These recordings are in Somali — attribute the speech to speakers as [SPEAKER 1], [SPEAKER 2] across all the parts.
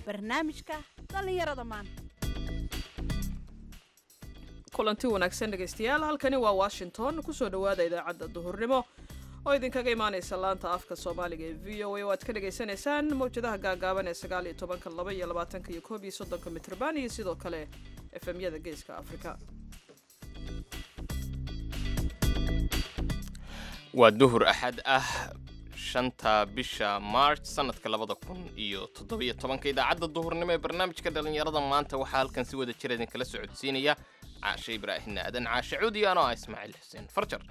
[SPEAKER 1] barnaamijka dhallinyarada maanta
[SPEAKER 2] kulanti wanaagsan dhegaystayaal halkani waa washington kusoo dhowaada idaacadda duhurnimo oo idinkaga imaanaysa laanta afka soomaaliga ee v o a oo aad ka dhagaysanaysaan mawjadaha gaagaaban ee sagaal iyo tobanka laba iyo labaatanka iyo koob iyo soddonka mitrban iyo sidoo kale efemyada geeska afrika
[SPEAKER 3] waa duhur axad ah shanta bisha march sanadka labada kun iyo toddobiyo tobanka idaacadda duhurnimo ee barnaamijka dhallinyarada maanta waxaa halkan si wada jira idinkala socodsiinaya caashe ibraahim aadan caashe cuudi anoo ah ismaaciil xuseen farjar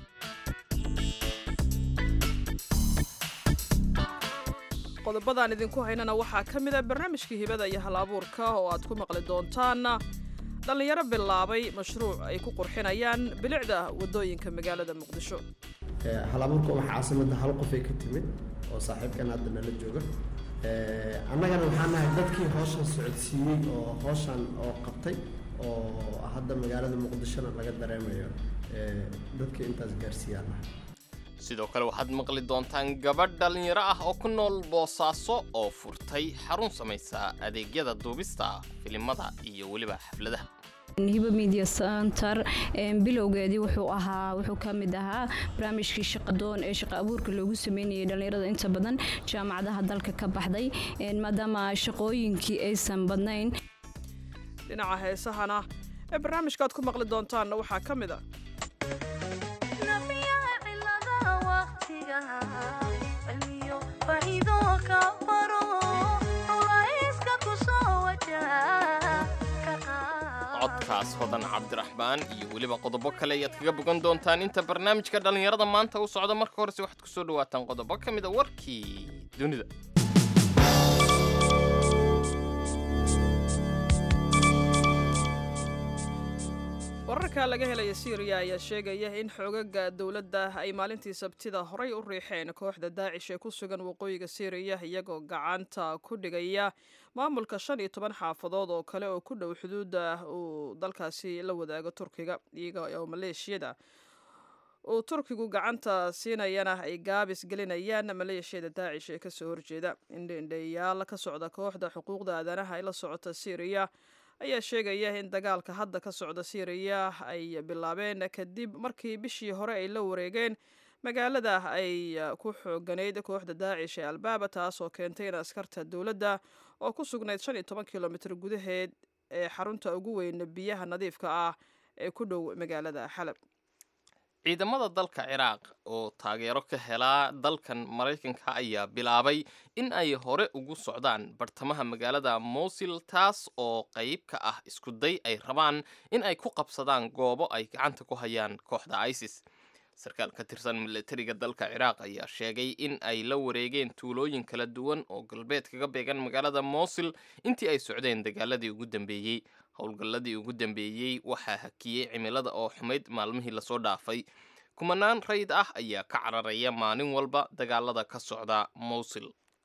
[SPEAKER 2] qodobadaan idinku haynana waxaa ka mid a barnaamijkii hibada iyo hal abuurka oo aad ku maqli doontaan dhallinyaro bilaabay mashruuc ay ku qurxinayaan bilicda waddooyinka magaalada muqdisho
[SPEAKER 4] halabuurka waxaa caasimada hal qofay ka timid oo saaxiibkan hadda nala jooga annagana waxaan nahay dadkii hooshan socodsiiyey oo hooshan oo qabtay oo hadda magaalada muqdishona laga dareemayo dadkii intaas gaarsiiyaan nahay
[SPEAKER 3] sidoo kale waxaad maqli doontaan gabadh dhallinyaro ah oo ku nool boosaaso oo furtay xarun samaysa adeegyada duubista filimada iyo weliba xafladaha
[SPEAKER 5] hiba media center bilowgeedii wuxuu ahaa wuxuu ka mid ahaa barnaamijkii shaqadoon ee shaqa abuurka loogu sameynayay dhallinyarada inta badan jaamacadaha dalka ka baxday maadaama shaqooyinkii aysan badnayn
[SPEAKER 2] dhinaca heesahana ee barnaamijkaaad ku maqli doontaanna waxaa ka mid a
[SPEAKER 3] codkaas hodan cabdiraxmaan iyo weliba qodobo kale ayaad kaga bogan doontaan inta barnaamijka dhallinyarada maanta u socda marka horese waxaad kusoo dhawaataan qodobo ka mid a warkii dunida
[SPEAKER 2] wararka laga helaya syriya ayaa sheegaya in xoogaga dowladda ay maalintii sabtida horay u riixeen kooxda daacish ee ku sugan waqooyiga syriya iyagoo gacanta ku dhigaya maamulka shan iyo toban xaafadood oo kale oo ku dhow xuduudda uu dalkaasi la wadaago turkiga iyaga oo maleeshiyada uu turkigu gacanta siinayana ay gaabis gelinayaan maleeshiyada daacish ee kasoo horjeeda indheindheeyaal ka socda kooxda xuquuqda aadanaha ee la socota syriya ayaa sheegaya in dagaalka hadda ka socda syriya ay bilaabeen kadib markii bishii hore ay la wareegeen magaalada ay ku xooganayd kooxda daacish ee albaaba taas oo keentay in askarta dowladda oo ku sugnayd shan iyo toban kilomitr gudaheed ee xarunta ugu weyn biyaha nadiifka ah ee ku dhow magaalada xalab
[SPEAKER 3] ciidamada dalka ciraaq oo taageero ka helaa dalkan maraykanka ayaa bilaabay in ay hore ugu socdaan bartamaha magaalada mowsil taas oo qayb ka ah iskuday ay rabaan in ay ku qabsadaan goobo ay gacanta ku hayaan kooxda isis sarkaal ka tirsan milatariga dalka ciraaq ayaa sheegay in ay la wareegeen tuulooyin kala duwan oo galbeed kaga beegan magaalada mowsil intii ay socdeen dagaaladii ugu dambeeyey howlgalladii ugu dambeeyey waxaa hakiyey cimilada oo xumayd maalmihii lasoo dhaafay kumanaan rayd ah ayaa ka cararaya maalin walba dagaalada ka socda mowsil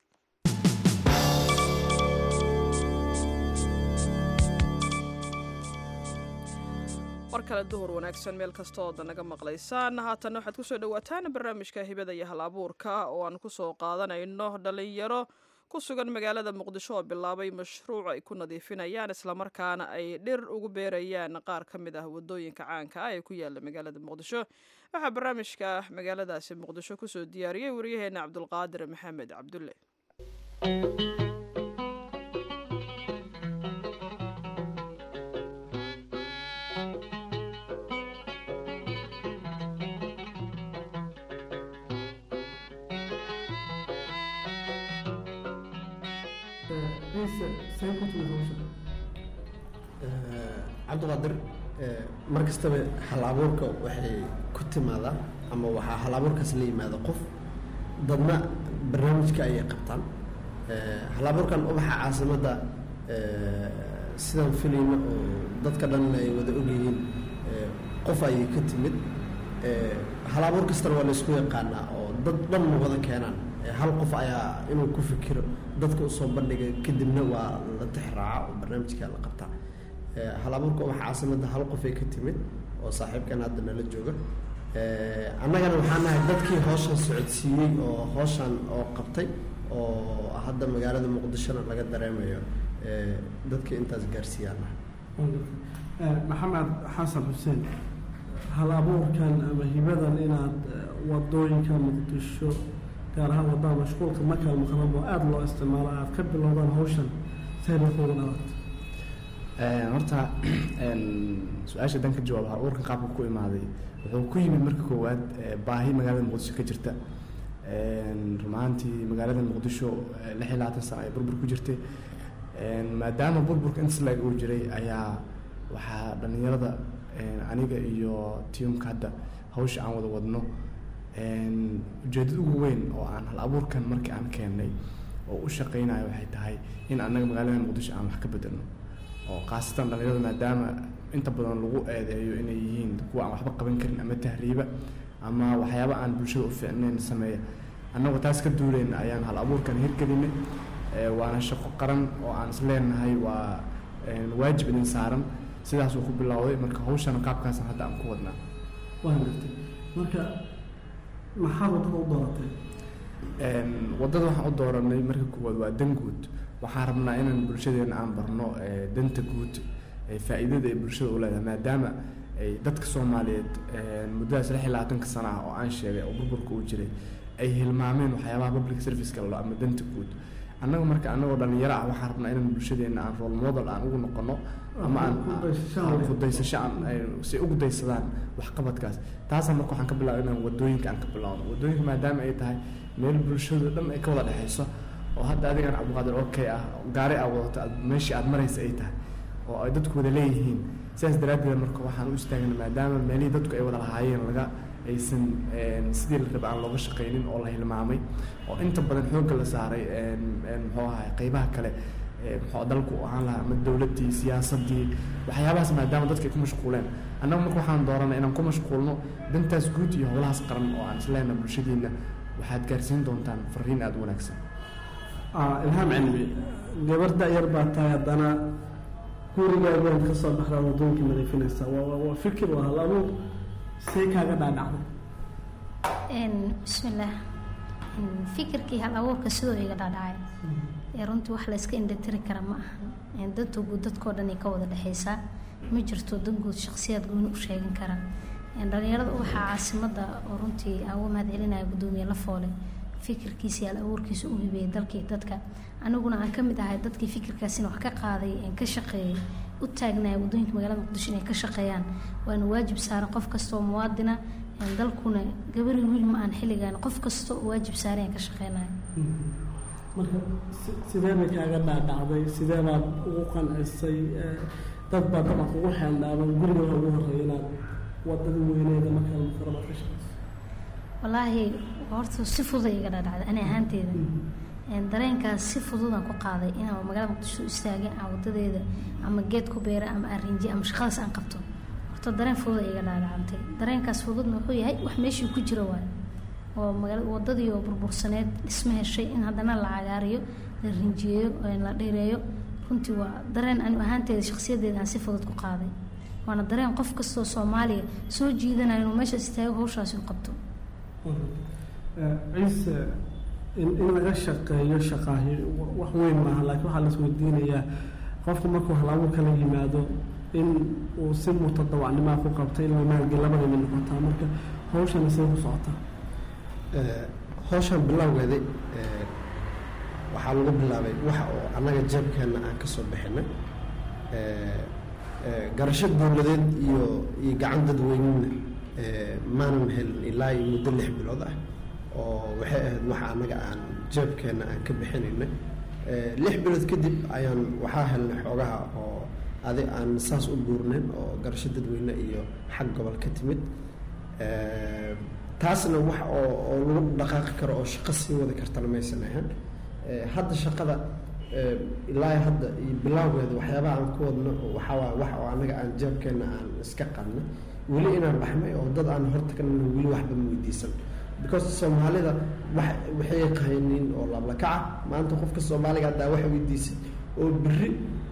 [SPEAKER 2] mar kale duhur wanaagsan meel kasta ooda naga maqlaysaan haatanna waxaad kusoo dhawaataan barnaamijka hibada iyo hal abuurka oo aan kusoo qaadanayno dhalinyaro ku sugan magaalada muqdisho oo bilaabay mashruuc ay ku nadiifinayaan islamarkaana ay dhir ugu beerayaan qaar ka mid ah wadooyinka caanka ah ee ku yaala magaalada muqdisho waxaa barnaamijka magaaladaasi muqdisho kusoo diyaariyey waryaheena cabdulqaadir maxamed cabdulle
[SPEAKER 4] cabdiqaadir mar kastaba hal abuurka waxay ku timaadaa ama waxaa hal abuurkaas la yimaada qof dadna barnaamijka ayay qabtaan hal abuurkan ubaxa caasimadda sidaan filayno oo dadka dhanna ay wada ogyihiin qof ayay ka timid hal abuur kastana waa la isku yaqaanaa oo dad dhan ma wada keenaan hal qof ayaa inuu ku fikiro dadka usoo bandhiga kadibna waa la tixraaca oo barnaamijka la qabtaa hal abuurka ubaxa caasimadda hal qofay ka timid oo saaxiibkan hadda nala jooga annagana waxaan nahay dadkii hooshan socodsiiyey oo hooshan oo qabtay oo hadda magaalada muqdishona laga dareemayo ee, dadka intaas gaarsiiyaan ah
[SPEAKER 6] Eh, maxamed xasan xuseen hal abuurkan ama hibadan inaad eh, wadooyinka muqdisho gaar ahaan wadada mashquulka makal muqrabo aada loo isticmaalo aad ka bilowdaan hawshan sayna kuugu dhalat
[SPEAKER 7] Een, horta een, su-aasha dan ka jawaab hal abuurkan qaabka ku imaaday wuxuu ku yimid marka koowaad ee, baahi magaalada muqdisho ka jirta Een, run ahaantii magaalada muqdisho eh, lix iyo labaatan sano ay burbur ku jirtay Een, maadaama burburka intas laeg uu jiray ayaa waxaa dhallinyarada een, aniga iyo tiimka hadda hawsha aan wada wadno een, ujeedada ugu weyn oo aan hal abuurkan markii aan keennay oo u shaqeynayo waxay tahay in annaga magaalada muqdisho aan wax ka bedelno oo khaasatan dhallinyarada maadaama inta badan lagu eedeeyo inay yihiin kuwa aan waxba qaban karin ama tahriiba ama waxyaaba aan bulshada u fiicnayn sameeya annagoo taas ka duulayna ayaan hal abuurkan hirgelinay Ee, waana shaqo qaran oo aan isleenahay waa een, waajib idin saaran sidaasuu ku bilowday marka hawshana qaabkaasan hadda aan ku wadnaa
[SPEAKER 6] waan gartay marka maxaad wadada u dooratay
[SPEAKER 7] Een, waddada waxaan u dooranay marka koowaad waa dan guud waxaan rabnaa inaan bulshadeena aan barno ee, danta guud ee faa'iidada ay bulshada u leedahay maadaama ay dadka soomaaliyeed een, muddadaas lix iyo labaatanka sano ah oo aan sheegay oo burburka uu jiray ay hilmaameen waxyaabaha public service-ka la ama danta guud annaga marka annagoo dhalinyaro ah waxaan rabnaa inaan bulshadeena aan role model aan ugu noqono ama aan
[SPEAKER 6] Kudaysasho
[SPEAKER 7] aan
[SPEAKER 6] leh.
[SPEAKER 7] kudaysasho aan ay- si ugu daysadaan waxqabadkaas taasna marka waxaan ka bilaabay inaan wadooyinka aan ka bilowno wadooyinka maadaama ay tahay meel bulshadu dhan ay ka wada dhexayso oo hadda adigan cabdiqaadir okay ah oo gaari aad wadato aad meeshii aad maraysa ay tahay oo ay dadku wada leeyihiin sidaas daraaddeed marka waxaan u istaagnay maadaama meelihii dadku ay wada lahaayeen laga aysan een, sidii la raba aan looga shaqaynin oo la hilmaamay oo inta badan xoogga la saaray een, een, muxuu ahay qeybaha kale ee, muxuu dalku u ahaan lahaa ama dowladdii siyaasaddii waxyaabahaas maadaama dadka ay ku mashquuleen annaga marka waxaan dooranay inaan ku mashquulno dantaas guud iyo howlahaas qaran oo aan isleena bulshadiina waxaad gaarsiin doontaan fariin aada u wanaagsan
[SPEAKER 6] Ah, ilhaam cilmi gabar da-yar baa tahay haddana gurigaagood ka soo baxdaa wadooyinka nadiifinaysa waa waa- waa fikir waa hal abuur see kaaga dhaadhacday
[SPEAKER 8] Een, bismillaah Een, fikirkii hal abuurka sidoo iga dhaadhacay ee runtii wax la iska indhatiri kara ma ahan Een, danta guud dadkoo dhan ay ka wada dhexaysaa ma jirto dan guud shakhsiyaad gooni u sheegan kara Een, dhalinyarada waxaa caasimada oo runtii aan uga mahad celinaya gudoomiye lafoole fikirkiisa iyo hal abuurkiisa u hibeeyay dalkii dadka aniguna aan ka mid ahay dadkii fikirkaasina wax ka qaaday een ka shaqeeyay u taagnaya wadooyinka magaalada muqdisho inay ka shaqeeyaan waana waajib saaran qof kasta oo muwaadina een dalkuna gabari wiil ma aan xilligan qof kasta oo waajib saaran aan ka shaqeynaya
[SPEAKER 6] marka si- sidee bay kaaga dhaadhacday sidee baad ugu qancisay Eh, dad baa dabcan kugu xeeldhaaban guriga waxa ugu horreeya inaad wadada weyneeda markaa mukarama ka shaqeyso
[SPEAKER 8] walaahi horta si fudud ay iga dhaadhacday ani ahaanteeda Een, dareenkaas si fududaan ku qaaday inaan magaalada muqdisho u istaagin aan wadadeeda ama geed ku beera ama aan rinji ama shaqadaas aan qabto horta dareen fudud ay iga dhaadhacantay dareenkaas fududna wuxuu yahay wax meeshii ku jira waayo oo magaalada wadadii oo burbursaneed dhisma heshay in haddana la cagaariyo la rinjiyeeyo oo la dheereeyo runtii waa dareen anigu ahaanteeda shakhsiyadeeda aan si fudud ku qaaday waana dareen qof kastoo soomaaliya soo jiidanaya inuu meeshaas istaago hawshaasi u qabto
[SPEAKER 6] Eh, ciise in in laga shaqeeyo shaqaahi wa- wax weyn maaha laakiin waxaa la isweydiinayaa qofku markuu halaabo kala yimaado in uu si mutadawacnimaa ku qabta in la maalgel labada mid noqotaa marka hawshana see ku socotaa
[SPEAKER 4] Ee, hawshan bilowgeedii ee, waxaa lagu bilaabay waxa oo annaga jeebkeenna aan ka soo bixinay Ee, ee, garasho dowladeed iyo iyo gacan dadweynena ee, maanan helin ilaa iyo muddo lix bilood ah oo waxay ahayd waxa annaga aan jeebkeenna aan ka bixinaynay Ee, lix bilood kadib ayaan waxaa helnay xoogaha oo adi aan saas u buurnayn oo garasho dadweyne iyo xag gobol ka timid Ee, taasna wax oo oo lagu dhaqaaqi karo oo shaqo sii wadi kartana maysan ahayn Ee, hadda shaqada ee, ilaa hadda iyo bilowgeeda waxyaabaha aan ku wadno waxaa waa wax oo annaga aan jeebkeenna aan iska qadnay weli inaan dhaxmay oo dad aan hortagnana weli waxba ma weydiisan because soomaalida wax waxay yaqaaniin oo lablakaca maanta qofka soomaaliga haddaa wax weydiisid oo berri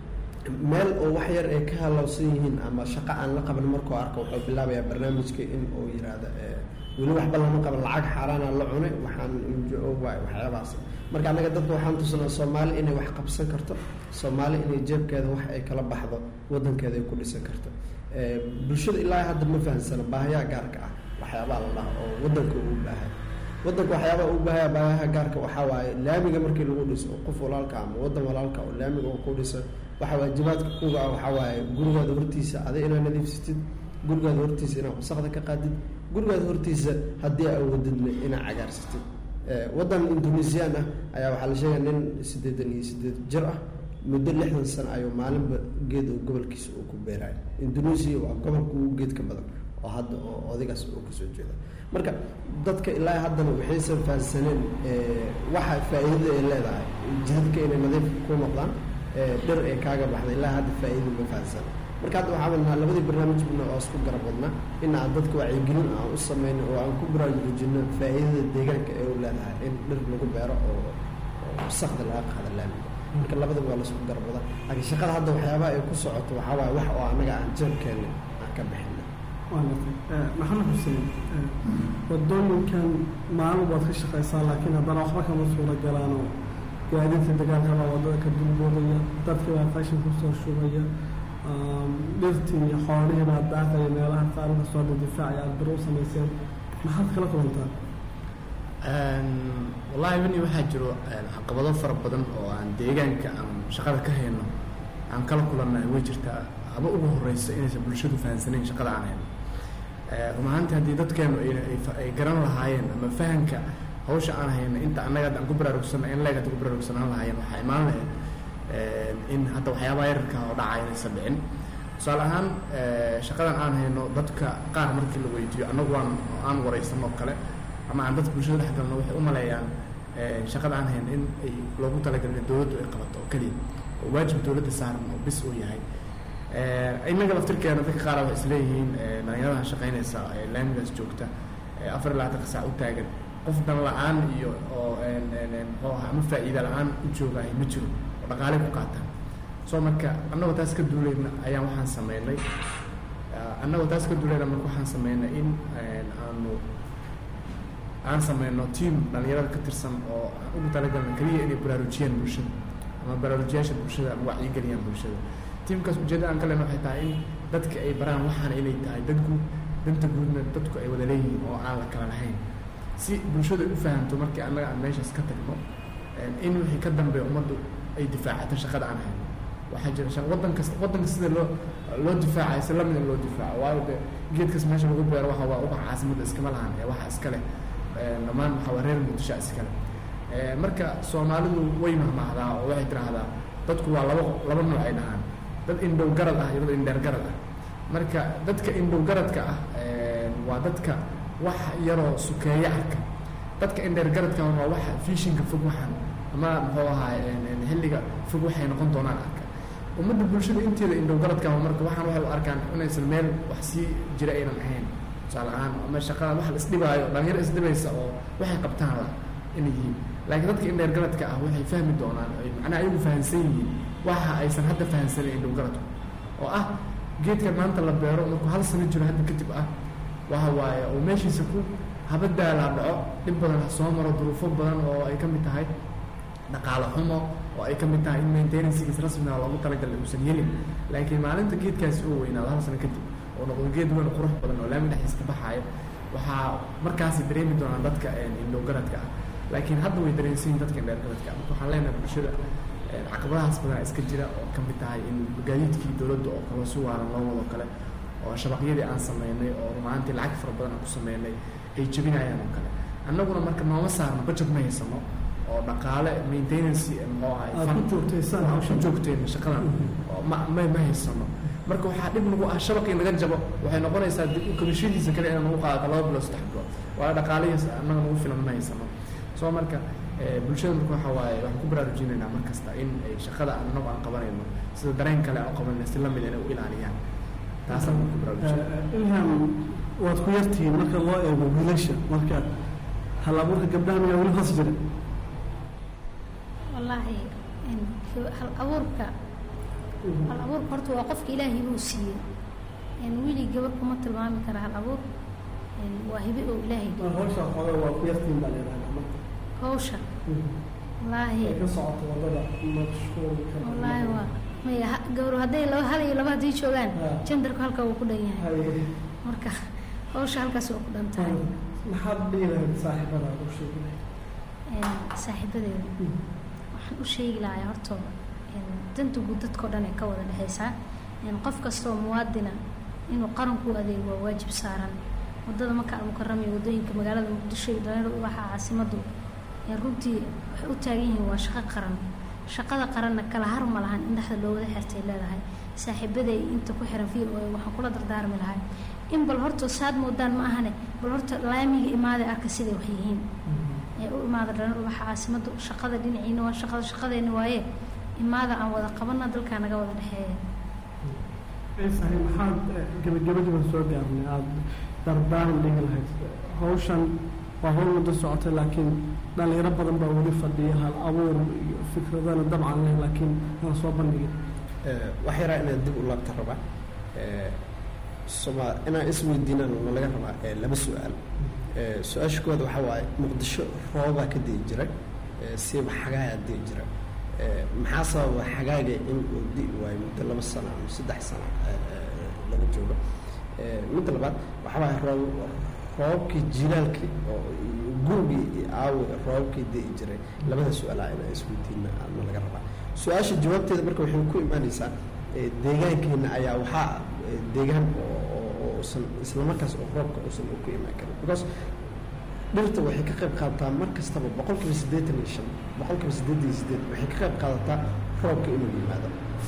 [SPEAKER 4] meel oo wax yar ay ka halowsan yihiin ama shaqo aan la qaban markuu arko wuxuu bilaabayaa barnaamijka in uu yiraahdo eh, weli waxba lama qaban lacag xaaraana la cunay waxaan NGO waay waxyaabahaas marka annaga dadka waxaan tusanaa soomaali inay wax qabsan karto soomaali inay jeebkeeda wax ay kala baxdo wadankeeda ay ku dhisan karto Eh, bulshada ilaa hadda ma fahansana baahiyaha gaarka ah waxyaabaha la dhaha oo wadanka uu baahay wadanka waxyaabaha uu baahaya baahiyaha gaarka waxaa waaye laamiga markii lagu dhiso oo qof walaalka ama wadan walaalka oo laamiga uu ku dhiso waxaa waajibaadka kuga ah waxaa waaye gurigaada hortiisa adi inaad nadiifsatid gurigaada hortiisa inaad wasaqda ka qaadid gurigaada hortiisa haddii awoodidna inaad cagaarsatid Eh, wadan indonesian ah ayaa waxaa la sheegaya nin siddeetan iyo siddeed jir ah muddo lixdan sano ayuu maalinba geed oo gobolkiisa uu ku beerayo indonesia waa gobolka ugu geedka badan oo hadda oo odaygaas uu kasoo jeeda marka dadka ilaa haddana waxaysan fahansaneen eh, waxa faa'iidada ay leedahay jihadka inay nadiif ku noqdaan eh, dhir ay kaaga baxda ilaa hadda faa'iida ma fahansana marka hadda waxaa wadnaa labadii barnaamijna oo isku garab wadnaa in aan dadka wacyigelin aan u sameyno oo aan ku baraarujino faa'iidada deegaanka ee u leedahay in dhir lagu beero oo oo wasaqda laga qaada laamiga marka labadaba waa laisku garab wadaa laakiin shaqada hadda waxyaabaha ay ku socoto waxaa waaye wax oo annaga aan jeebkeena aan ka bixina
[SPEAKER 6] waa gartay Eh, maxamed xuseen eh, wadooyinkan maalin baad ka shaqaysaa laakiin haddana waxba kama suura galaanoo gaadiidka dagaalka baa wadada ka dulboodaya dadka baa qashin kusoo shubaya um, dhirtii iyo xoolihii baa daaqaya meelaha qaar kasoo difaacaya aad bir u samayseen maxaad kala kulantaa
[SPEAKER 7] Een, wallaahi bani waxaa jiro een, caqabado fara badan oo aan deegaanka aan shaqada ka hayno aan kala kulannahay way jirtaa ama ugu horeysa inaysan bulshadu fahansaneyn shaqada aan hayno Eh, run ahaantii haddii dadkeenu ay, ay, fa- ay garan lahaayeen ama fahanka hawsha aan hayno inta annaga hadda aan ku baraarugsanna in leeg hadda ku baraarugsanaan lahaayeen waxaa imaan lahayd een, in hadda waxyaabaha yararka oo dhacaya inaysan dhicin tusaale ahaan eh, shaqadan aan hayno dadka qaar markii la weydiiyo annagu waan aan wareysanoo kale ama aan dadka bulshada dhex galno waxay u maleeyaan eh, shaqada aan hayno in ay loogu talagalin in dowladdu ay qabato oo keliya oo waajib dowladda saaran oo bis uu yahay Eh, innaga laftirkeena dadka qaar waxay isleeyihiin eh, dhalinyarada shaqaynaysa ee laamigaas joogta ee afar iyo labaatanka saac u taagan qof dan la-aan iyo oo een, een, een, muxuu ahaa ama faa'iida la-aan u joogaay ma jiro oo dhaqaale ku qaataan so marka annagoo taas ka duulayna ayaan waxaan sameynay eh, annagoo taas ka duulayna marka waxaan sameynay in een, aanu aan sameyno team dhalinyarada ka tirsan oo aan ugu talagalna keliya inay baraarujiyaan bulshada ama baraarujiyaasha bulshada ama wacyigeliyaan bulshada tiimkaas ujeedada aan ka lehna waxay tahay in dadka ay baraan waxaana inay tahay dad guud danta guudna dadku ay wada leeyihiin oo aan la kala lahayn si bulshadu ay u fahamto markii annaga aan meeshaas ka tagno een, in wixii ka dambeeya ummaddu ay difaacato shaqada aan hayno waxaa jira shaq waddan kasta waddanka sida loo loo difaacayo si lamid in loo difaaco waayo de geedkas meesha lagu beero waxa waa uga caasimadda iskama lahan ee waxa iska leh een, dhammaan waxa waa reer muqdisho iska leh Ee, marka soomaalidu way mahmahdaa oo waxay tiraahdaa dadku waa laba laba nooc ay dhahaan dad indhow garad ah iyo dad indheer garad ah marka dadka indhow garadka ah een, waa dadka wax yaroo sukeeyo arka dadka indheer garadka waa waxa fiishinka fog waxaan ama muxuu ahaa een, een, xilliga fog waxay noqon doonaan arka ummadda bulshada inteeda indhow garadka ah marka waxaan waxay u arkaan inaysan meel wax sii jira aynan ahayn tusaale ahaan ama shaqada wax la isdhibaayo dhalinyaro isdhibaysa oo waxay qabtaan la inay yihiin laakiin dadka indheer garadka ah waxay fahmi doonaan ay macnaha ayagu fahansan yihiin waxa aysan hadda fahansanin indhow garadku oo ah geedka maanta la beero markuu hal sano jiro hadda kadib ah waxa waaye oo meeshiisa ku haba daalaa dhaco dhib badan ha soo maro duruufo badan oo ay ka mid tahay dhaqaale xumo oo ay ka mid tahay in maintenancegiis rasmiga loogu talagalay uusan helin laakiin maalinta geedkaasi uu weynaado hal sano kadib oo noqdo geed weyn oo qurux badan oo laami dhexdiisa ka baxaaya waxaa markaasi dareemi doonaan dadka een, indhow garadka ah laakiin hadda way dareensan yihiin dadka indheer garadka ah marka waxaan leenahay bulshada een, caqabadahaas badan iska jira oo ka mid tahay in gaadiidkii dowladda oo kale si waaran loo wado kale oo shabaqyadii aan sameynay oo rumaantii lacag fara badan aan ku sameynay ay jebinayaan oo kale annaguna marka nooma saarno budget ma haysano oo dhaqaale maintenance eh, muxuu ahay
[SPEAKER 6] Aad ku
[SPEAKER 7] fund-
[SPEAKER 6] joogtaysaan
[SPEAKER 7] waxaan
[SPEAKER 6] hawshan.
[SPEAKER 7] ku joogtayna shaqadan oo ma ma ma haysano marka waxaa dhib nagu ah shabaqii naga jabo waxay noqonaysaa dib u kabashadiisa kale inaan nagu qaadato laba bilood saddex bilood waayo dhaqaalihiis annaga nagu filan ma haysano soo marka eh, bulshada marka waxa waaye waxaan ku baraarujinaynaa mar kasta in ay shaqada annagu aan qabanayno sida dareen kale aan u qabanayno si lamid inay u ilaaliyaan taasaan ku baraarujinay
[SPEAKER 6] Eh, ilham waad ku yartihiin marka loo eego wiilasha marka hal abuurka gabdhaha miyaa weli hoos jira
[SPEAKER 8] wallaahi in hal abuurka hal abuurka horta waa qofka ilaahay uu siiyey een wili gabar kuma tilmaami kara hal abuur een waa hibe oo ilaahay
[SPEAKER 6] mar hawsha xogaa waa ku yartiin baa leedahay marka
[SPEAKER 8] hawsha wallaahi
[SPEAKER 6] ay ka socoto wadada mashquulka
[SPEAKER 8] wallaahi waa maya ha- gabro hadday laba hal iyo laba haddii joogaan
[SPEAKER 6] Ah.
[SPEAKER 8] jandarku halkaa wuu ku dhan yahay
[SPEAKER 6] Hay-
[SPEAKER 8] marka hawsha halkaas waa ku dhan tahay
[SPEAKER 6] maxaad dhihi lahayd saaxiibada u sheegi lahayd
[SPEAKER 8] een saaxiibadeeda waxaan u sheegi lahaa horta een danta guud dadkao dhan ay ka wada dhexaysaa een qof kastoo muwaadina inuu qaranku u adeego waa waajib saaran wadada maka almukarama iyo wadooyinka magaalada muqdisho iyo dhalinyaradu waxaa caasimadu een runtii waxay u taagan yihiin waa shaqo qaran shaqada qaranna kala har ma lahan in dhexda loo wada xirtay leedahay saaxiibaday inta ku xiran v o a waxaan kula dardaarmi lahay in bal horta saad moodaan ma ahane bal horta laamiga imaada arka siday wax yihiin ee u imaada dhanar waxa caasimada shaqada dhinaciina waa shaqada shaqadeena waaye imaada aan wada qabana dalkaa naga wada dhexeeya
[SPEAKER 6] ciisahay maxaad eh, gebagabadiiban soo gaarnay aada dardaaran dhigi lahayd hawshan waa hawl muddo socotay laakiin dhalinyaro badan baa weli fadhiya hal abuur iyo fikradana dabcan leh laakiin aan soo bandhigin
[SPEAKER 4] wax yaraa inaan dib u laabta rabaa soma inaan isweydiinaan na laga rabaa eh, laba su-aal Eh, su-aasha koowaad waxaa waaye muqdisho roobaa ka di'i jiray eh, siiba xagaayaa di'i jira Eh, maxaa sababa xagaaga in uu di'i waayo muddo laba sano ama saddex sano eh, eh, laga joogo Eh, midda labaad waxaa waaye roob roobabkii jilaalkii oo iyo gurigii iyo aawi roobabkii di'i jiray labada su-aalaa inaan isweydiina na laga rabaa su-aasha jawaabteeda marka waxay ku imaanaysaa eh, deegaankeena ayaa waxaa eh, deegaan oo oo- oo uusan islamarkaas oo roobka uusan u ku imaan karin because dhirta waxay ka qayb qaadataa mar kastaba boqol kiiba siddeetan iyo shan boqol kiiba siddeetan iyo siddeed waxay ka qayb qaadataa roobka inuu yimaado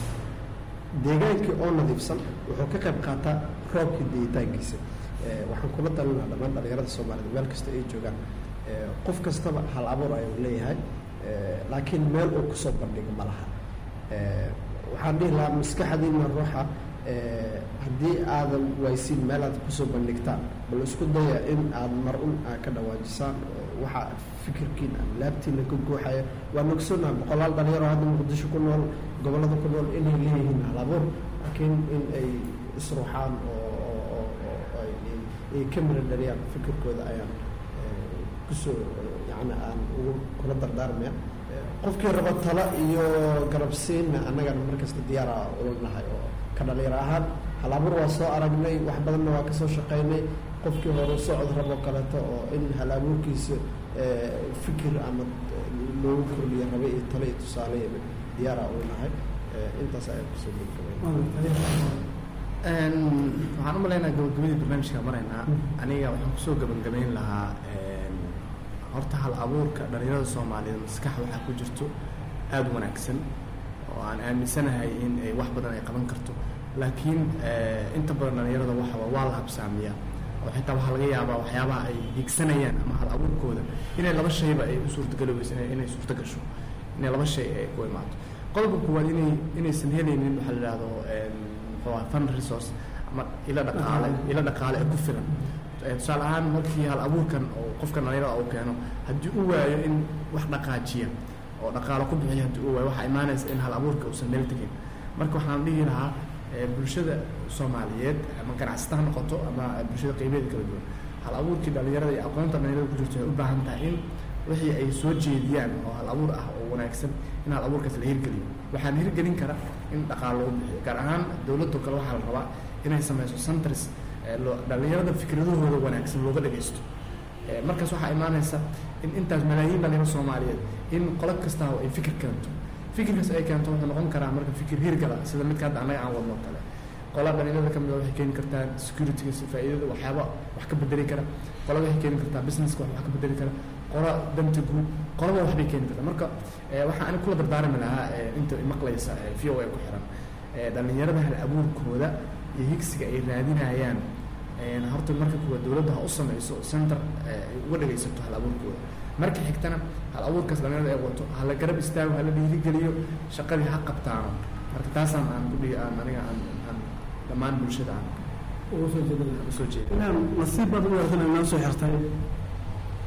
[SPEAKER 4] deegaankii oo nadiifsan wuxuu ka qayb qaataa roobka deitaankiisa Eh, waxaan kula talinaa dhammaan dhalinyarada soomaaliyed meel kasta ay joogaan Eh, qof kastaba hal abuur ayuu leeyahay Eh, laakiin meel uu kusoo bandhigo ma laha Eh, waxaan dhihi lahaa maskaxdiina ruuxa eh, haddii aadan waysin meel aad kusoo bandhigtaan bal isku daya in aad mar un aad ka dhawaajisaan oo waxa fikirkiin ama laabtiina ka guuxaya waa nogsoonaa boqolaal dhalinyaro hadda muqdisho ku nool gobollada ku nool inay leeyihiin hal abuur laakiin in ay isruuxaan oo oo- oo- oo ay ay- ay ka mira dhaliyaan fikirkooda ayaan eh, kusoo yani aan ugu kula dardaarmaya Eh, qofkii raba talo iyo garabsiinna annagana markasta diyaara ulanahay oo ka dhalinyaro ahaan hal abuur waa soo aragnay wax badanna waa kasoo shaqaynay qofkii hore socod rabo kaleeto oo in hal abuurkiisa eh, fikir ama eh, loogu kordhiyo rabe iyo talo iyo tusaale iyo diyaara ulanahay Eh, intaas ayaan kusoo gabagabay
[SPEAKER 7] waxaan u maleynayaa gabagabadii barnaamijka maraynaa aniga waxaan kusoo gabagabayn lahaa een, horta hal abuurka dhalinyarada soomaaliyeed maskax waxaa ku jirto aada u wanaagsan oo aan aaminsanahay in ay wax badan ay qaban karto laakiin eh, inta badan dhalinyarada waxa waa waa la habsaamiyaa oo xitaa waxaa laga yaabaa waxyaabaha ay higsanayaan ama hal abuurkooda inay laba shayba ay u suurtagaloweyso inay inay suurta gasho inay laba shay ay ku imaato qodobka koowaad inay inaysan helaynin waxaa la yidhahdo een, muxuu ahaa fund resource ama ilo dhaqaale ilo dhaqaale ee ku filan Eh, tusaale ahaan markii hal abuurkan oo qofka dhalinyarada uu keeno haddii uu waayo in wax dhaqaajiya oo dhaqaalo ku bixiya haddii uu waayo waxaa imaanaysa in hal abuurka uusan meel tegin marka waxaan dhihi lahaa eh, bulshada soomaaliyeed ama ganacsata ha noqoto ama bulshada qeybeeda kala duwan hal abuurkii dhalinyarada iyo aqoonta dhalinyarada ku jirto waxay u baahan tahay in wixii ay soo jeediyaan oo hal abuur ah oo wanaagsan in hal abuurkaas la hirgeliyo waxaan hirgelin kara in dhaqaalo loo bixiyo gaar ahaan dowladda kale waxaa la rabaa inay sameyso centers ee loo- dhalinyarada fikradahooda wanaagsan looga dhagaysto Eh, markaas waxaa imaanaysa in intaas malaayiin dhalinyaro soomaaliyeed in qolo kasta ay fikir keento fikirkaas ay keento wuxuu noqon karaa marka fikir hirgala sida midka hadda annaga aan wadno oo kale qola dhalinyarada ka mid a waxay keeni kartaa securityga si faa'iidada waxyaaba wax ka bedeli kara qola waxay keeni kartaa businesska wax wax ka bedeli kara qola danta guud qolaba waxbay keeni kartaa marka eh, waxaan ani kula dardaarmi lahaa eh, inta maqlaysa v o a ku xiran eh, dhalinyarada hal abuurkooda iyo higsiga ay raadinayaan een, horta marka kuwa dowladda ha u sameyso center eh, ay uga dhagaysato hal abuurkooda marka xigtana hal abuurkaas dhalinyarada ay wato hala garab istaago hala dhiirigeliyo shaqadii ha qabtaano marka taasaan aan ku dhihi aan aniga aan aan dhammaan bulshada aan
[SPEAKER 6] ugu soo jeedin
[SPEAKER 7] aan usoo jeeda
[SPEAKER 6] inaan nasiib baad u yeelatan inoo soo xirtay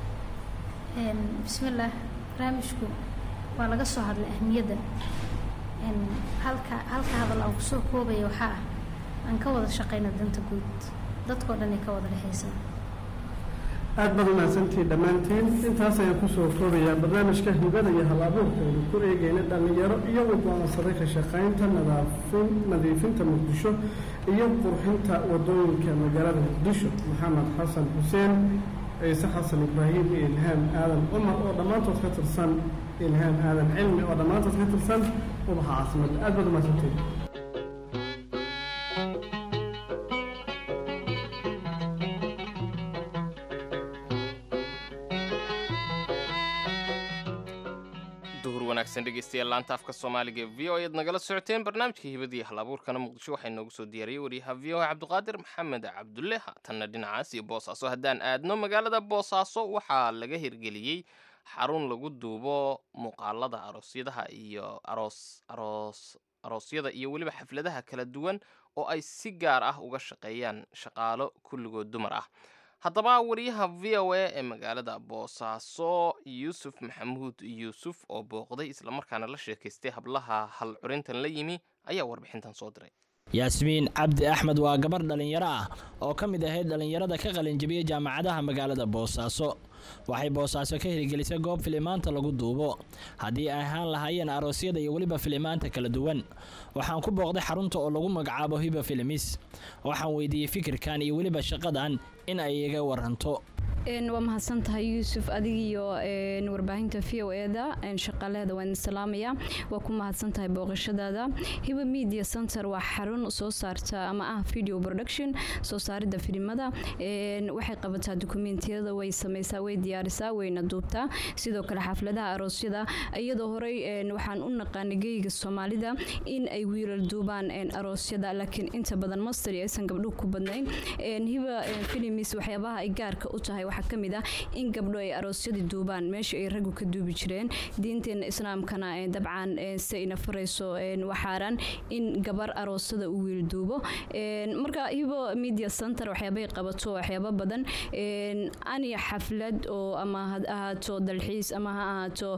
[SPEAKER 8] Een, bismillaah barnaamijku waa laga soo hadlay ahmiyadda een, halka halka hadal aan kusoo koobaya waxaa ah aan ka wada shaqeyno danta guud dadkoo dhan ay ka wada dhexeysaa
[SPEAKER 6] aad baad umahadsantihiin dhammaantiin intaas ayaan kusoo koobayaa barnaamijka hibada iyo hal-abuurka aynu ku eegayna dhallinyaro iyagu go-aansaday ka shaqaynta nadaafin nadiifinta muqdisho iyo qurxinta wadooyinka magaalada muqdisho maxamed xasan xuseen ciise xasan ibraahim iyo ilhaam aadan cumar oo dhammaantood ka tirsan ilhaam aadan cilmi oo dhammaantood ka tirsan ubaxa caasimada aad baad umahadsantihiin
[SPEAKER 3] duhur wanaagsan dhegeystayaal laanta afka soomaaliga ee v o ayaad nagala socoteen barnaamijka hibadii hal abuurkana muqdisho waxaa inoogu soo diyaariyey wariyaha v o cabdiqaadir maxamed cabdulle haatanna dhinacaas iyo boosaaso haddaan aadno magaalada boosaaso waxaa laga hirgeliyey xarun lagu duubo muuqaalada aroosyadaha iyo aroos aroos aroosyada iyo weliba xafladaha kala duwan oo ay si gaar ah uga shaqeeyaan shaqaalo kulligood dumar ah haddaba wariyaha v o a ee magaalada boosaaso yuusuf maxamuud yuusuf oo booqday islamarkaana la sheekaystay hablaha hal curintan la yimi ayaa warbixintan soo diray
[SPEAKER 9] yaasmiin cabdi axmed waa gabar dhallinyaro ah oo ka mid ahayd dhallinyarada ka qalinjabiyey jaamacadaha magaalada boosaaso waxay boosaaso ka hirgelisay goob filimaanta lagu duubo haddii ay ahaan lahaayeen aroosyada iyo weliba filimaanta kala duwan waxaan ku booqday xarunta oo lagu magacaabo hiba filimis waxaan weydiiyey fikirkan iyo weliba shaqadan in ay iga waranto
[SPEAKER 5] waa mahadsan tahay yuusuf adigiyo warbaahinta v o eda shaqaaleeda waan salaamaya waa ku mahadsan tahay booqashadaada hiba media center waa xarun soo saarta ama ah video production soo saaridda filimada waxay qabataa dukumentiyada way sameysaa way diyaarisaa wayna duubtaa sidoo kale xafladaha aroosyada iyadoo horey waxaan u naqaanay geyga soomaalida in ay wiilal duubaan aroosyada laakiin inta badan masteri aysan gabdhuhu ku badnayn hiba filimis waxyaabaha ay gaarka u tahay waxaa ka mid ah in gabdho ay aroosyadii duubaan meesha ay raggu ka duubi jireen diinteena islaamkana dabcan se ina farayso waxaaran in gabar aroosada u wiil duubo marka hibo media center waxyaabay qabato waxyaabo badan ani xaflad oo ama ha ahaato dalxiis ama ha ahaato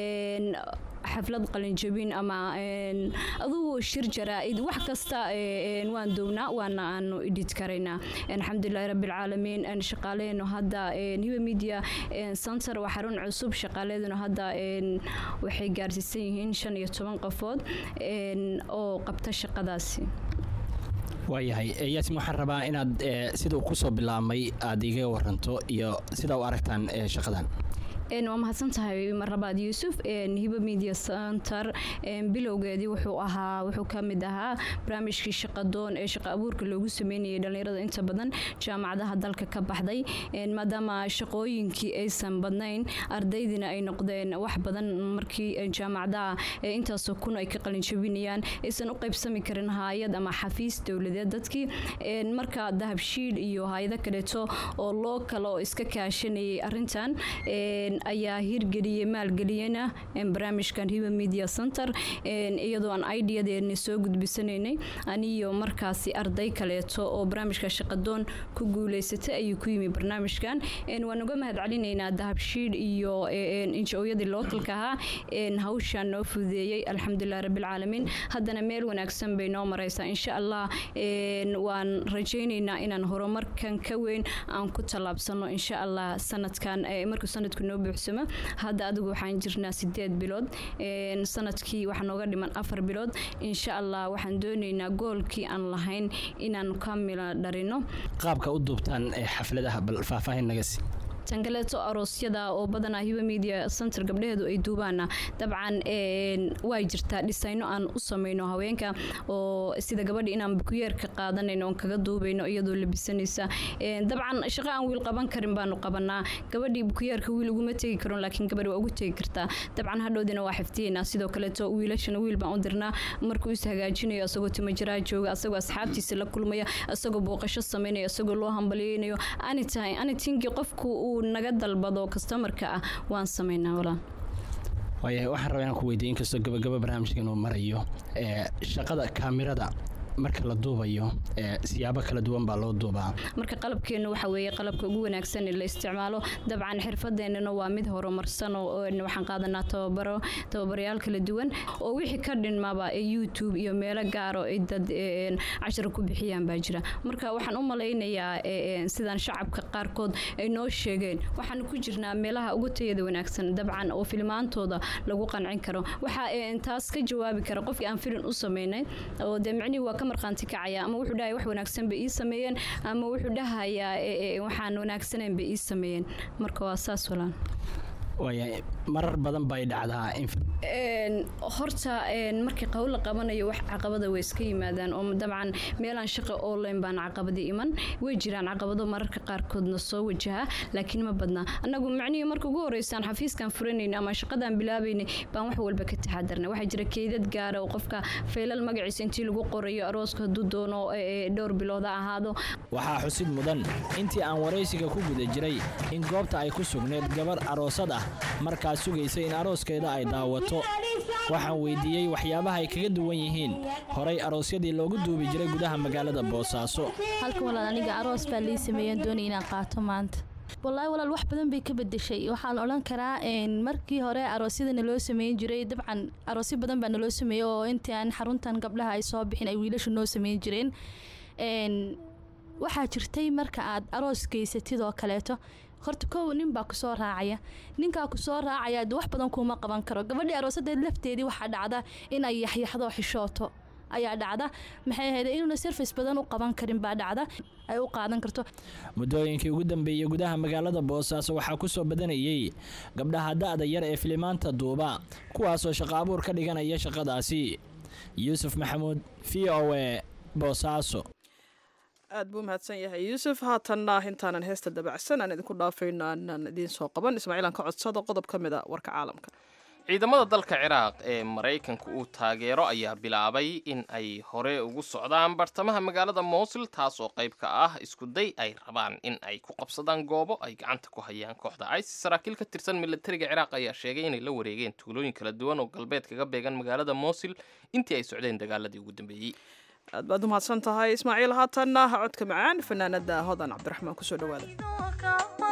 [SPEAKER 5] xaflad qalinjabin ama adugu shir jaraa-id wax kasta waan downaa waana aanu idhid karaynaa alxamdulilahi rabbilcaalamiin shaqaaleenu hadda hiba media center waa xarun cusub shaqaaleeduna hadda waxay gaarsiisan yihiin shan iyo toban qofood oo qabta shaqadaasi
[SPEAKER 9] waayahay yaasin waxaan rabaa inaad sida kusoo bilaabmay aada iga waranto iyo sida u aragtaan shaqadan
[SPEAKER 5] waa mahadsan tahay marlabaad yuusuf hiba media center bilowgeedii wuxuu ahaa wuxuu ka mid ahaa barnaamijkii shaqadoon ee shaqa abuurka loogu sameynayay dhallinyarada inta badan jaamacadaha dalka ka baxday maadaama shaqooyinkii aysan badnayn ardaydiina ay noqdeen wax badan markii jaamacadaha intaasoo kun ay ka qalinjabinayaan aysan u qaybsami karin haayad ama xafiis dowladeed dadkii marka dahabshiil iyo hay-ado kaleeto oo loo kale oo iska kaashanayay arintan ayaa hirgeliyey maalgeliyena barnaamijkan hiba media center iyadoo aan ideadeena soo gudbisanaynay aniyo markaasi arday kaleeto oo barnaamijka shaqadoon ku guuleysatay ayuu ku yimi barnaamijkan waan uga mahad celinaynaa dahabshiil iyo injooyadii lookalka ahaa hawshaan noo fududeeyey alxamdulilah rabbilcaalamiin haddana meel wanaagsan bay noo mareysaa insha allah waan rajaynaynaa inaan horumarkan ka weyn aan ku tallaabsano insha allah sanadkan markuu sanadku noo buuxsamo hadda adigu waxaan jirnaa sideed bilood sanadkii waxaa nooga dhiman afar bilood insha allah waxaan doonaynaa goolkii aan lahayn inaan ka mila dharino
[SPEAKER 9] qaabka u duubtaan xafladaha bal faahfaahin naga sii
[SPEAKER 5] tan kaleeto aroosyada oo badanaa hiba media center gabdhaheedu ay duubaana dabcan waa jirtaa dhisayno aan u samayno haweenka oo sida gabadhi inaan bukuyeerka qaadanayno oon kaga duubayno iyadoo labisanaysa dabcan shaqo aan wiil qaban karin baanu qabanaa gabadhii bukuyeerka wiil uguma tegi karo laakiin gabadhi waa ugu tegi kartaa dabcan hadhowdina waa xifdiyeynaa sidoo kaleeto wiilashana wiil baan u dirnaa markuu is hagaajinayo asagoo timajaraa jooga asagoo asxaabtiisa la kulmaya asagoo booqasho samaynayo asagoo loo hambaliyeynayo ani tahay ani tinkii qofku uu naga dalbado kastamarka ah waan samaynaa walaal
[SPEAKER 9] waayahay waxaan rabaa inaan ku weydiiy inkastoo gabagaba barnaamijka inuu marayo shaqada kaamirada marka la duubayo ee, siyaabo kala duwan baa loo duubaa
[SPEAKER 5] marka qalabkeenu waxa weeye qalabka ugu wanaagsan ee la isticmaalo dabcan xirfadeennana waa mid horumarsan oo oo waxaan qaadanaa tababaro tababarayaal kala duwan oo wixii ka dhinmaba ee youtube iyo meelo gaaro ay dad een, cashar ku bixiyaan baa jira marka waxaan u malaynayaa ee, een, sidaan shacabka qaarkood ay noo sheegeen waxaan ku jirnaa meelaha ugu tayada wanaagsan dabcan oo filmaantooda lagu qancin karo waxaa een, taas ka jawaabi kara qofkii aan filin u sameynay oo dee micnihii waa ka marqaanti kacaya ama wuxuu dhahay wax wanaagsan bay ii sameeyeen ama wuxuu dhahayaa ee, ee, waxaan wanaagsanayn bay ii sameeyeen marka waa saas walaan
[SPEAKER 9] waaya marar badan bay dhacdaa in
[SPEAKER 5] Een, horta een, markii qawl la qabanayo wax caqabada way iska yimaadaan oo dabcan meelaan shaqo online baan caqabadi iman way jiraan caqabado mararka qaarkoodna soo wajaha laakiin ma badna annagu macnihii marka ugu horeysaan xafiiskan furanayna ama shaqadaan bilaabaynay baan wax walba ka taxadarnay waxaa jira keydad gaara oo qofka feelal magaciisa intii lagu qorayo arooska hadduu doono ee, ee, dhowr bilood ha ahaado
[SPEAKER 9] waxaa xusid mudan intii aan waraysiga ku guda jiray in goobta ay ku sugneed gabar aroosad ah markaas sugaysa in arooskeeda ay daawato waxaan weydiiyey waxyaabaha ay kaga duwan yihiin horay aroosyadii loogu duubi jiray gudaha magaalada boosaaso
[SPEAKER 10] halkan walaal aniga aroos baa lii sameeyeen doonay inaan qaato maanta wallaahi walaal wax badan bay ka bedeshay waxaan odhan karaa een, markii hore aroosyada naloo sameyn jiray dabcan aroosyo badan baa naloo sameeyey oo intii aan xaruntan gabdhaha ay soo bixin ay wiilashu noo sameyn jireen Een, waxaa jirtay marka aad aroos geysatid oo kaleeto horta kow nin baa kusoo raacaya ninkaa kusoo raacaya de wax badan kuuma qaban karo gabadhii aroosadeed lafteedii waxaa dhacda in ay yaxyaxdo xishooto ayaa dhacda maxay ahayd inuuna service badan u qaban karin baa dhacda ay u qaadan karto
[SPEAKER 9] muddooyinkii ugu dambeeyey gudaha magaalada boosaaso waxaa ku soo badanayey gabdhaha da'da yar ee filimaanta duuba kuwaasoo shaqo abuur ka dhiganaya shaqadaasi yuusuf maxamuud v o e boosaaso
[SPEAKER 2] aad buu mahadsan yahay yuusuf haatanna intaanan heesta dabacsan aan idinku dhaafayno aanan idiin soo qaban ismaaciilan ka codsada qodob ka mid a warka caalamka
[SPEAKER 3] ciidamada dalka ciraaq ee maraykanku uu taageero ayaa bilaabay in ay hore ugu socdaan bartamaha magaalada moosil taas oo qayb ka ah iskuday ay rabaan in ay ku qabsadaan goobo ay gacanta ku hayaan kooxda isis saraakiil ka tirsan militariga ciraaq ayaa sheegay inay la wareegeen tuulooyin kala duwan oo galbeed kaga beegan magaalada moosil intii ay socdeen dagaaladii ugu dambeeyey
[SPEAKER 2] aad baad u mahadsan tahay ismaaciil haatanna codka macaan fanaanada hodan cabdiraxmaan kusoo dhawaada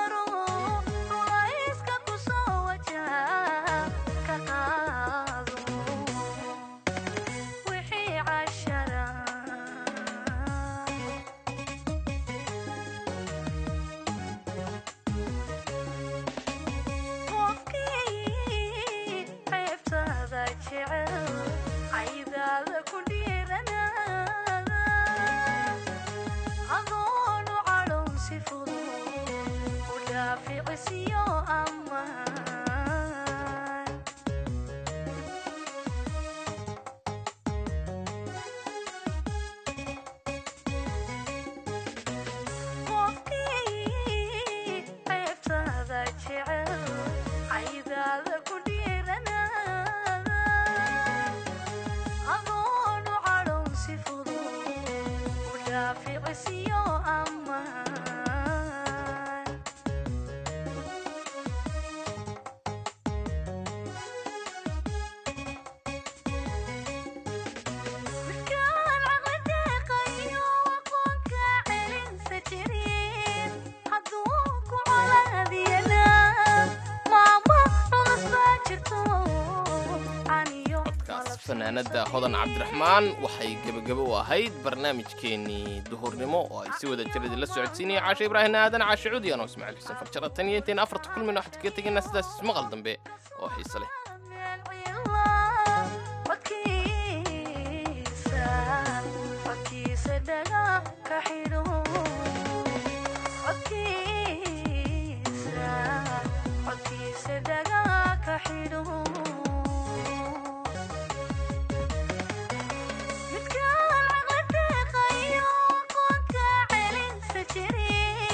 [SPEAKER 3] fanaanada hodan cabdiraxmaan waxay gebagabo u ahayd barnaamijkeenii duhurnimo oo ay si wada jiradi la socodsiinaya caashe ibraahim aadan caashe cudiyan oo ismaaciil xuseen farjara tan iyo intayn afarta kulmin waxaad kaga tegaynaa sidaas ismaqal dambe oo xiise leh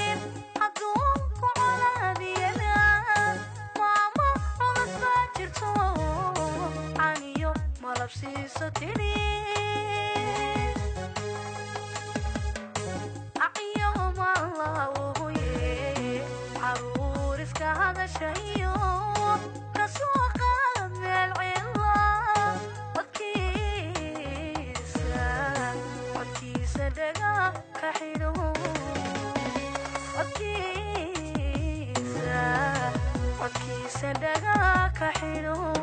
[SPEAKER 11] Jirto mise dhagaa ka xidho